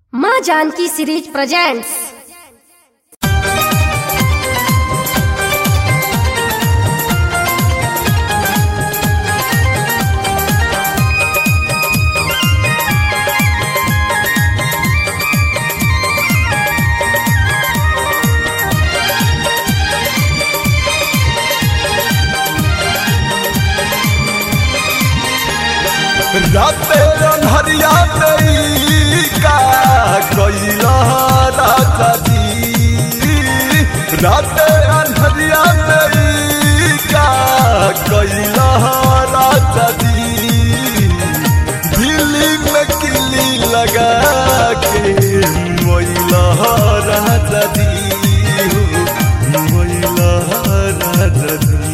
माँ Janaki series presents राते अन्हरिया तेरी का कैला राजा जी राते अन्हरिया तेरी का कैला राजा जी दिल्ली में किली लगा के मोइला राजा जी मोइला राजा जी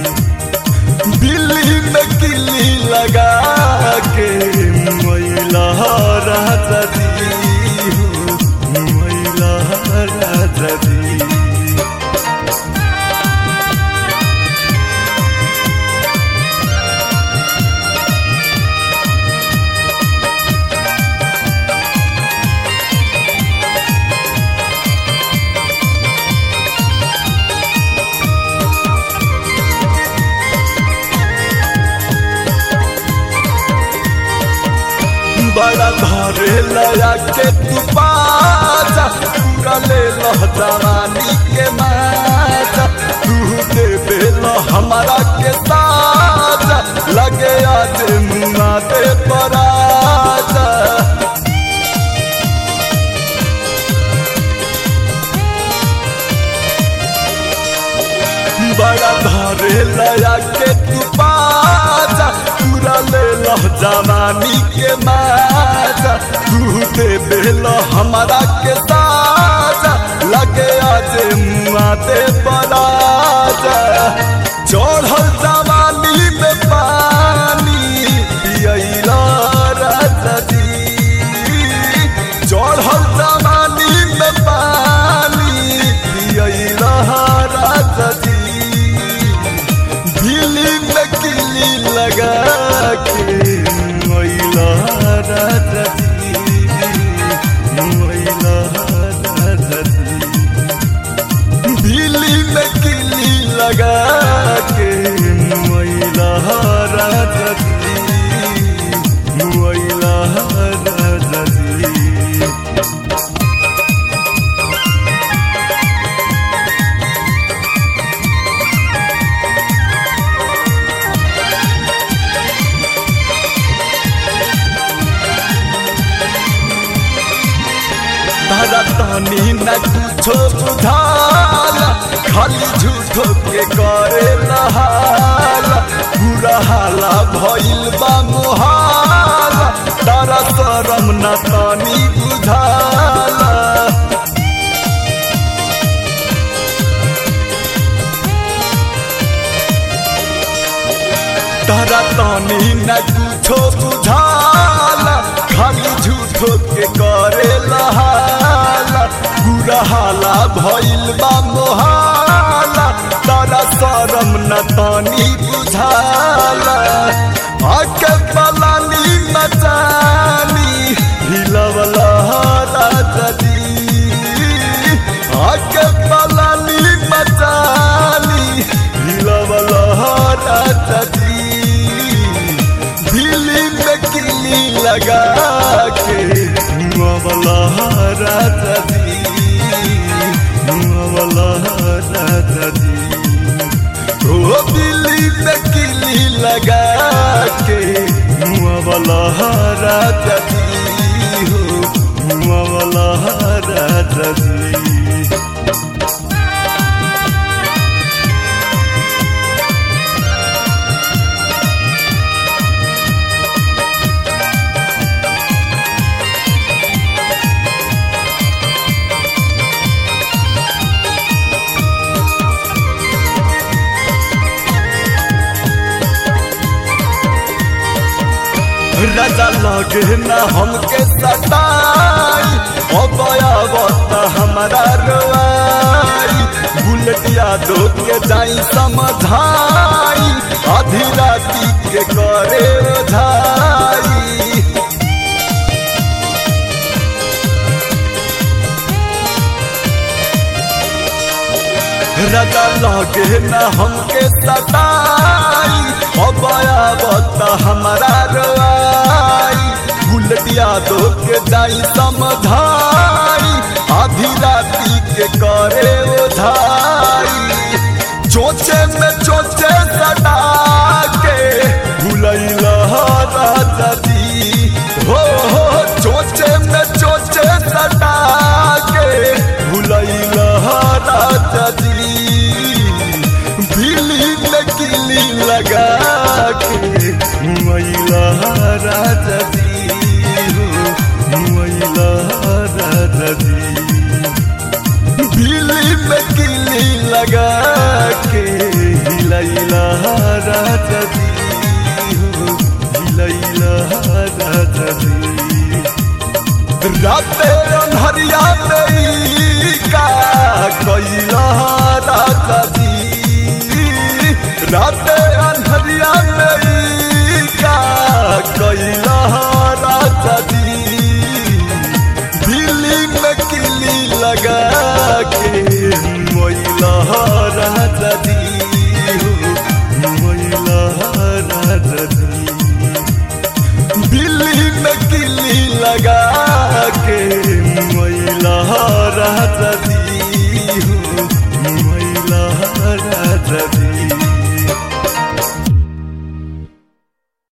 दिल्ली में किली लगा के मैला राजा दी हो मैला राजा दी बड़ा धरे लया के तू पाजा पूरा ले लो जवानी के माजा तू दे बेलो हमारा के साजा लगे आज मुआ दे पराजा बड़ा धरे लया के तू पाजा पूरा ले लो जवानी के माजा तू दे बेलो हमारा के साजा लगे आज मुआ दे पराजा चढ़ल जवानी में पानी पियला राजा जी चढ़ल जवानी में पानी पियला राजा जी दिल्ली में किली लगा के मैला राजा जी मैला राजा जी दिल्ली में किली लगा के मैला राजा जी मैला राजा जी तारा तानी न कुछो बुझाला खाली झूठो के करे नहाला बुरा हाला भइल बा मोहाला तारा शरम न तानी बुझाला तारा तानी न कुछो बुझाला खाली झूठो के करे लहाला बुरा हाला भइल बा मोहाला तारा शरम न तानी बुझाला आके पलानी मचानी हिलवला राजा जी आके पलानी मचानी हिलवला राजा जी दिल्ली में किली लगा के मुआवला राजा जी मुआवला राजा जी ओ दिल्ली में किली लगा के मुआवला राजा जी हो मुआवला राजा जी राजा लगे न हमके सताई ओ बयावत हमारा रोआई बुलेटिया दो के जाई समझाई आधी राती के करे ओझाई रजा लगे न हमके सताई अब आवत हमारा रोआई बुलटिया दो के जाई समझाई आधी राती के करे उधाई चोचे में चोचे सटा के भुलैला राजा जी हो हो चोचे में चोचे सटा के भुलैला राजा जी बिली में किली लगा के मैला राजा जी हो मैला राजा जी बिली में किली लगा के हिलैला राजा जी हो हिलैला राजा जी राते अन्हरिया में का कैला राजा जी राते